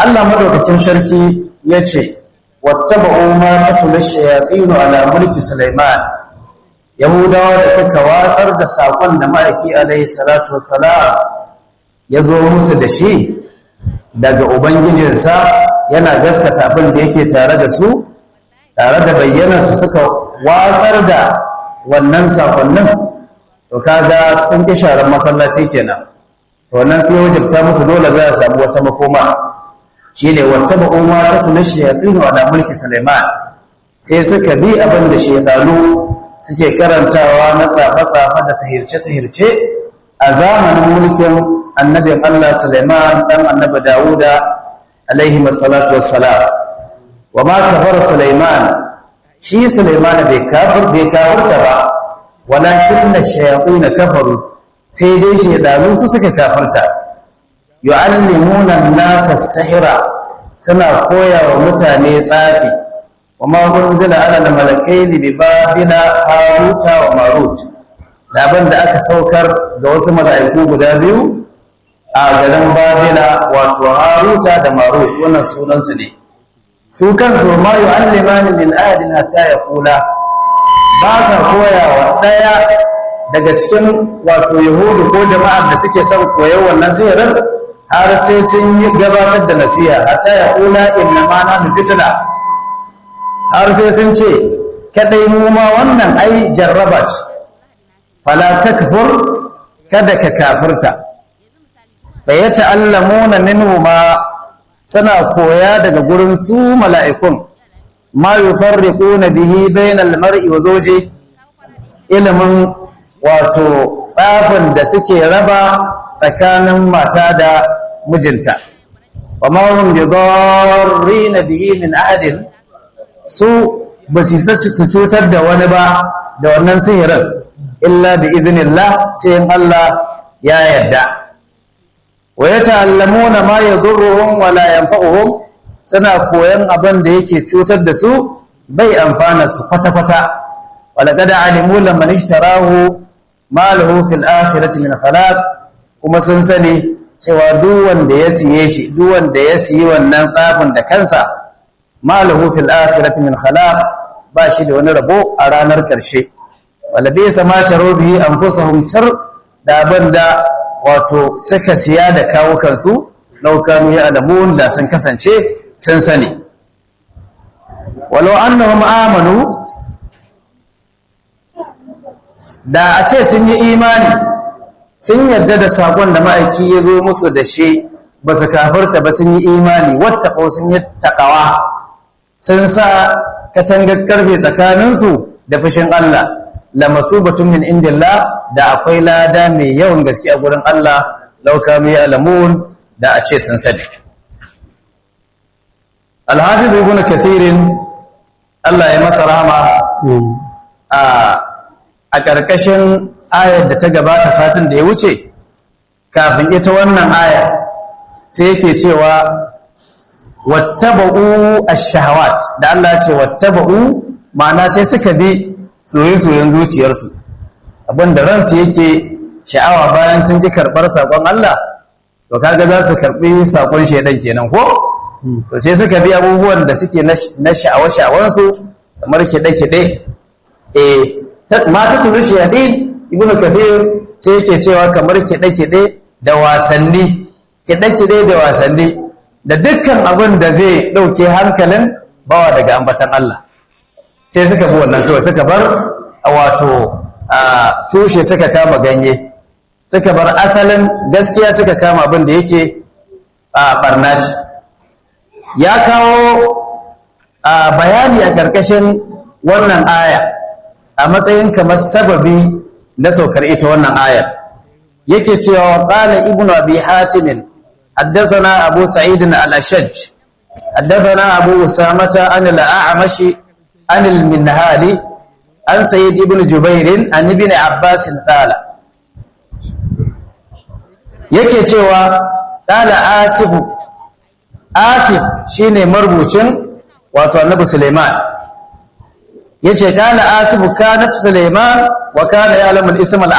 Allah madaukakin sarki ya ce wattaba'u ma tatlu shayatin ala mulki Sulaiman Yahudawa da suka watsar da sakon da ma'aiki alaihi salatu wassalam ya zo musu da shi daga ubangijinsa yana gaskata abin da yake tare da su tare da bayyanarsu suka watsar da wannan sakonnin to kaga sun ki sharar masallaci kenan to wannan sai wajibta musu dole za a samu wata makoma shine wata ba'uma ta tuna shayatin wa mulki Sulaiman sai suka bi abin da shaytanu suke karantawa na tsafa-tsafa da sahirce-sahirce a zamanin mulkin annabin Allah Sulaiman dan annabi Dawuda alaihi wassalatu wassalam wa ma kafara Sulaiman shi Sulaiman bai kafir bai kafirta ba walakin ash-shayatin kafaru sai dai shaydanu su suka kafirta yu'allimuna an-nasa as-sihra suna koya wa mutane tsafi wa ma unzila ala al-malakaini bi babila haruta wa marut laban da aka saukar ga wasu mala'iku guda biyu a garin babila wato haruta da marut wannan sunansu ne su kansu ma yu'allimani min ahadin hatta yaqula ba sa koyawa daya daga cikin wato yahudu ko jama'ar da suke son koyar wannan sihirin har sai sun yi gabatar da nasiha hatta yaqula inna ma nahnu fitna har sai sun ce kadai mu ma wannan ai jarraba ce fala takfur kada ka kafirta fa yata'allamuna minhu ma suna koya daga gurin su mala'ikun ma yufarriquna bihi bainal mar'i wa zawji ilimin wato tsafin da suke raba tsakanin mata da mijinta wa ma hum bidarrina bihi min ahadin su ba su su cutar da wani ba da wannan sihirin illa bi iznillah sai in Allah ya yarda wa yata'allamuna ma yadurruhum wa la yanfa'uhum suna koyan abin da yake cutar da su bai amfana su kwata-kwata walaqad alimu lamman ishtarahu ma lahu fil akhirati min khalaq kuma sun sani cewa duk wanda ya siye shi duk wanda ya siyi wannan tsafin da kansa ma lahu fil akhirati min khalaq ba shi da wani rabo a ranar karshe wala bisa ma sharu bihi anfusahum tar da banda wato suka siya da kawo kansu laukanu ya alamun da sun kasance sun sani walau annahum amanu da a ce sun yi imani sun yarda da sakon da ma'aiki ya zo musu da shi ba su kafarta ba sun yi imani wattaƙo sun yi taƙawa sun sa katangar karfe tsakaninsu da fushin Allah la masubatun min indillah da akwai lada mai yawan gaske a gurin Allah lauka mai alamun da a ce sun sani alhafiz ibn kathirin Allah ya masa rahama a a ƙarƙashin ayar da ta gabata satin da ya wuce kafin ita wannan aya sai yake cewa wattaba'u ash-shahawat da Allah ce wattaba'u ma'ana sai suka bi soye-soyen zuciyarsu abinda ransu yake sha'awa bayan sun ji karɓar saƙon Allah to kaga za su karɓi saƙon shaidan kenan ko to sai suka bi abubuwan da suke na sha'awa-sha'awansu kamar kiɗe-kiɗe eh mata turu shaidin ibn kathir sai yake cewa kamar kiɗe-kiɗe da wasanni kiɗe-kiɗe da wasanni da dukkan abin da zai ɗauke hankalin bawa daga ambatan Allah sai suka bi wannan kawai suka bar wato tushe suka kama ganye suka bar asalin gaskiya suka kama abin da yake barnaci ya kawo bayani a ƙarƙashin wannan aya a matsayin kamar sababi na saukar ita wannan ayar yake cewa qala ibnu abi hatim haddathana abu sa'id al-ashaj haddathana abu usamata an al-a'mash an al-minhali an sayyid ibn jubair an ibn abbas qala yake cewa qala asif asif shine marubucin wato annabi sulaiman yace kana asibu kanat sulaiman wa kana ya'lamu al-ism